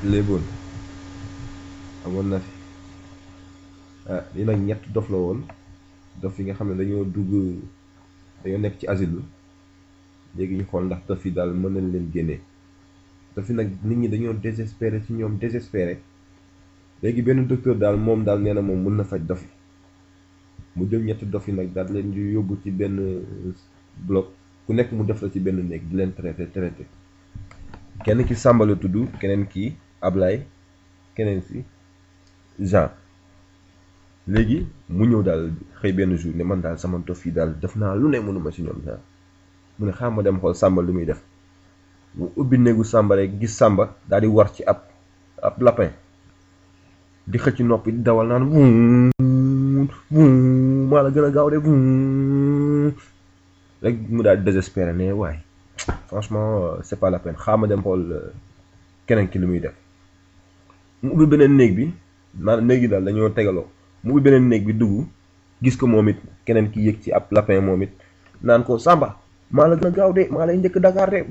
léeboon amoon na fi ah lii nag ñett dof la woon dof yi nga xam ne dañoo dugg dañoo nekk ci asile léegi ñu xool ndax dof yi daal mën nañ leen génnee dof yi nag nit ñi dañoo désespéré ci ñoom désespéré léegi benn docteur daal moom daal nee na moom mën na faj dof yi mu jël ñetti dof yi nag daal leen di yóbbu ci benn bloc ku nekk mu def la ci benn néeg di leen traité traité kenn ki Samba la tudd keneen ki Ablaye keneen si Jean léegi mu ñëw daal xëy benn jour ne man daal sama dof yi daal def naa lu ne mënuma ci ñoom daal mu ne xaaral ma dem xool Samba lu muy def mu ubbi néegu Samba rek gis Samba daal di war ci ab ab lapin di xëcc noppi di dawal naan vuun vuun maa la gën a gaaw de vuun rek mu daal di désespéré ne waaye franchement c'est pas la peine xaaral ma dem xool keneen ki lu muy def mu ubbi beneen néeg bi maanaam néeg yi daal dañoo tegaloo mu ubbi beneen néeg bi dugg gis ko moom it keneen ki yëg ci ab lapin moom it naan ko Samba maa la gën a gaaw de maa lay njëkk Dakar de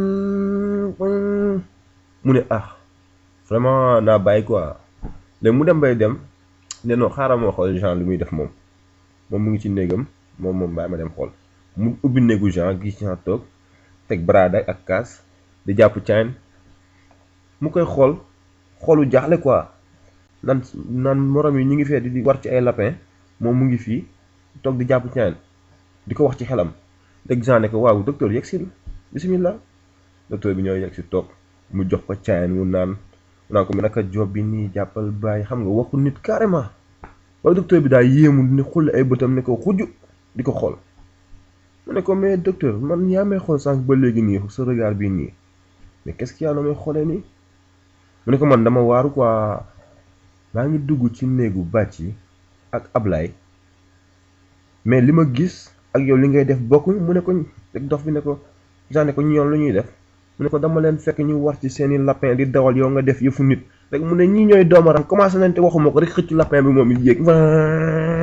mu ne ah vraiment naa bàyyi quoi léegi mu dem bay dem ne non xaaral ma xool Jean lu muy def moom moom mu ngi ci néegam moom moom bàyyi ma dem xool mu ubbi néegu Jean gis Jean toog teg baraada ak kaas di jàpp cayn mu koy xool xoolu jaaxle quoi nan nan morom yi ñu ngi fee di war ci ay lapin moom mu ngi fii toog di jàpp cayn di ko wax ci xelam dégg Jean ne ko waaw docteur yegg si bismillah docteur bi ñoo yegg si toog mu jox ko cayn mu naan mu naan ko mu naka job bi nii jàppal bàyyi xam nga waxu nit carrément waaye docteur bi daal yéemu ni xulle ay bëtam ne ko xujj di ko xool mu ne ko mais docteur man yaa may xool sànq ba léegi nii sa regard bii nii mais qu'est-ce qu'il y a may xoolee nii mu ne ko man dama waaru quoi maa ngi dugg ci néegu bàcc yi ak Ablaye mais li ma gis ak yow li ngay def bokkuñ mu ne ko rek dof bi ne ko genre ne ko ñoom lu ñuy def mu ne ko dama leen fekk ñu war ci seeni lapin di dawal yow nga def yëfu nit rek mu ne ñii ñooy doomaram commencé nañ te waxuma ko rek xëcc lapin bi moom it yéeg